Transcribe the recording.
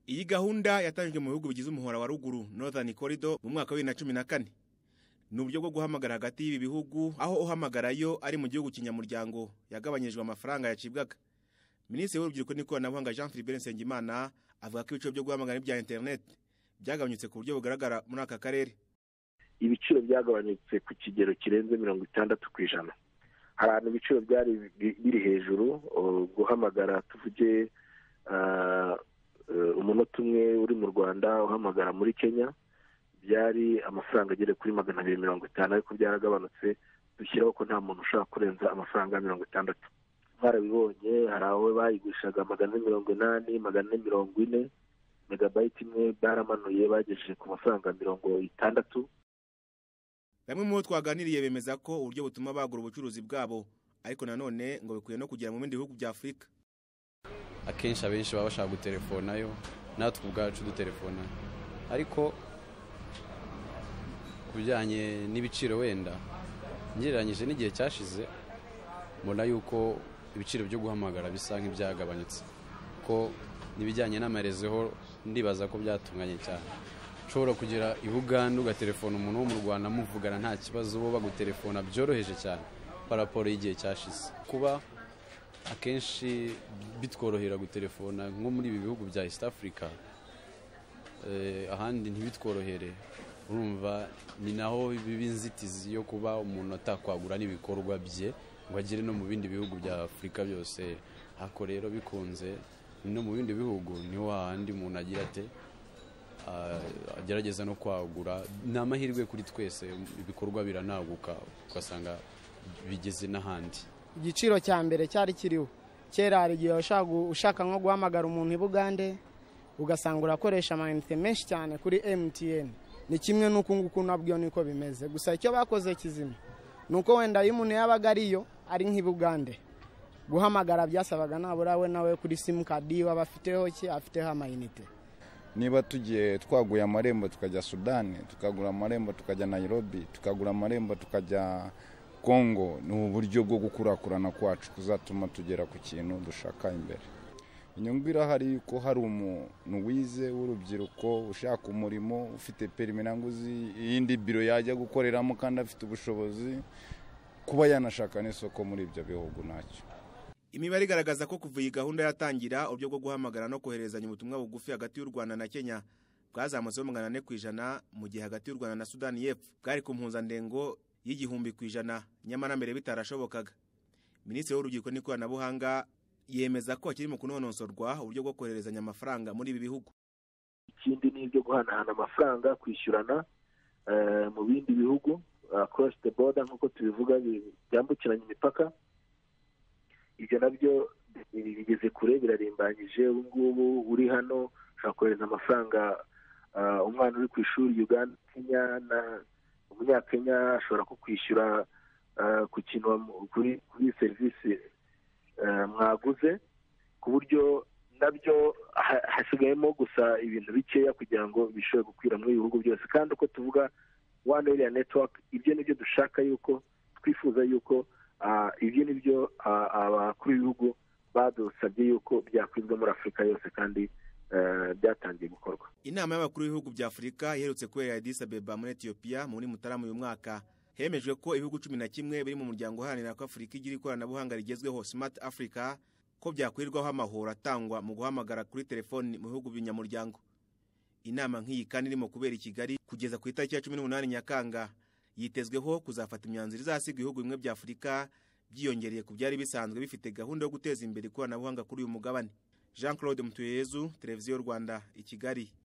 Iyi gahunda yatangijwe mu bihugu bigize umuhora wa ruguru Northern Corridor mu mwaka wa bibiri na cumi na kane ni uburyo bwo guhamagara hagati y'ibi bihugu aho uhamagarayo ari mu gihugu kinyamuryango yagabanyijwe amafaranga yacibwaga minisitiri w'urubyiruko n'ikoranabuhanga jean philippe nsengimana avuga ko ibiciro byo guhamagara n'ibya interineti byagabanyutse ku buryo bugaragara muri aka karere ibiciro byagabanyutse ku kigero kirenze mirongo itandatu ku ijana hari ahantu ibiciro byari biri hejuru guhamagara tuvuge umunota umwe uri mu rwanda uhamagara muri kenya byari amafaranga agera kuri magana abiri mirongo itanu ariko byaragabanutse dushyiraho ko nta muntu ushobora kurenza amafaranga mirongo itandatu barabibonye hari aho bayigurishaga magana ane mirongo inani magana ane mirongo ine megabayiti imwe baramanuye bagejeje ku mafaranga mirongo itandatu bamwe mu bo twaganiriye bemeza ko uburyo butuma bagura ubucuruzi bwabo ariko nanone ngo bikwiye no kugera mu bindi bihugu bya afurika akenshi abenshi baba bashaka guterefona yo natwe ubwacu duterefona ariko ku bijyanye n'ibiciro wenda ngereranyije n'igihe cyashize mbona yuko ibiciro byo guhamagara bisa nk'ibyagabanyutse ko n'ibijyanye n'amarezeho ndibaza ko byatunganye cyane ushobora kugera i buganda ugaterefona umuntu wo mu rwanda muvugana nta kibazo bo baguterefona byoroheje cyane paraporo y'igihe cyashize kuba akenshi bitworohera guterefona nko muri ibi bihugu bya east africa ahandi ntibitworohere urumva ni naho biba inzitizi yo kuba umuntu atakwagura n'ibikorwa bye ngo agere no mu bindi bihugu bya afurika byose hako rero bikunze no mu bindi bihugu niho hahandi umuntu agira ate agerageza no kwagura ni amahirwe kuri twese ibikorwa biranaguka ugasanga bigeze n'ahandi igiciro cya mbere cyari kiriho kera hari igihe ushaka nko guhamagara umuntu i bugande ugasanga urakoresha amayinite menshi cyane kuri MTN ni kimwe n'uku nguku nabwo niko bimeze gusa icyo bakoze kizima ni uko wenda iyo umuntu yabaga ariyo ari nk'i bugande guhamagara byasabaga nabura we nawe kuri simukadi waba afiteho ki afiteho amayinite niba tugiye twaguye amarembo tukajya sudani tukagura amarembo tukajya nayirobi tukagura amarembo tukajya kongo ni uburyo bwo gukurakurana kwacu kuzatuma tugera ku kintu dushaka imbere inyungu irahari yuko hari umuntu wize w'urubyiruko ushaka umurimo ufite periminanguzi iyindi biro yajya gukoreramo kandi afite ubushobozi kuba yanashaka n'isoko muri ibyo bihugu ntacyo imibare igaragaza ko kuva iyi gahunda yatangira uburyo bwo guhamagara no koherezanya ubutumwa bugufi hagati y'u rwanda na kenya bwazamutseho magana ane ku ijana mu gihe hagati y'u rwanda na sudani y'epfo bwari ku mpuzandengo y'igihumbi ku ijana nyamara mbere bitarashobokaga minisitiri w'urubyiruko n'ikoranabuhanga yemeza ko hakiri mu kunonosorwa uburyo bwo koherezanya amafaranga muri ibi bihugu ikindi ni ibyo guhanahana amafaranga kwishyurana mu bindi bihugu cross the border nk'uko tubivuga byambukiranya imipaka ibyo nabyo bigeze kure birarimbanyije ubu ngubu uri hano ushobora kohereza amafaranga umwana uri ku ishuri uganda kenya na umunyakenya ashobora kukwishyura ku kintu kuri serivisi mwaguze ku buryo nabyo hasigayemo gusa ibintu bikeya kugira ngo bishobore gukwira muri ibihugu byose kandi uko tuvuga one area network ibyo nibyo dushaka yuko twifuza yuko ibyo ni byo abakuru b'ibihugu badusabye yuko byakwizwa muri afurika yose kandi byatangiye gukorwa inama y'abakuru b'ibihugu bya afurika iherutse kubera Addis Abeba muri etiyopiya muri mutarama uyu mwaka hemejwe ko ibihugu cumi na kimwe biri mu muryango uharanira ko afurika igira ikoranabuhanga rigezweho smart africa ko byakwirirwaho amahoro atangwa mu guhamagara kuri telefoni mu bihugu binyamuryango inama nk'iyi kandi irimo kubera i kigali kugeza ku itariki ya cumi n'umunani nyakanga yitezweho kuzafata imyanzuro izasiga ibihugu bimwe bya afurika byiyongereye ku byari bisanzwe bifite gahunda yo guteza imbere ikoranabuhanga kuri uyu mugabane jean claude mutuyezu televiziyo rwanda i kigali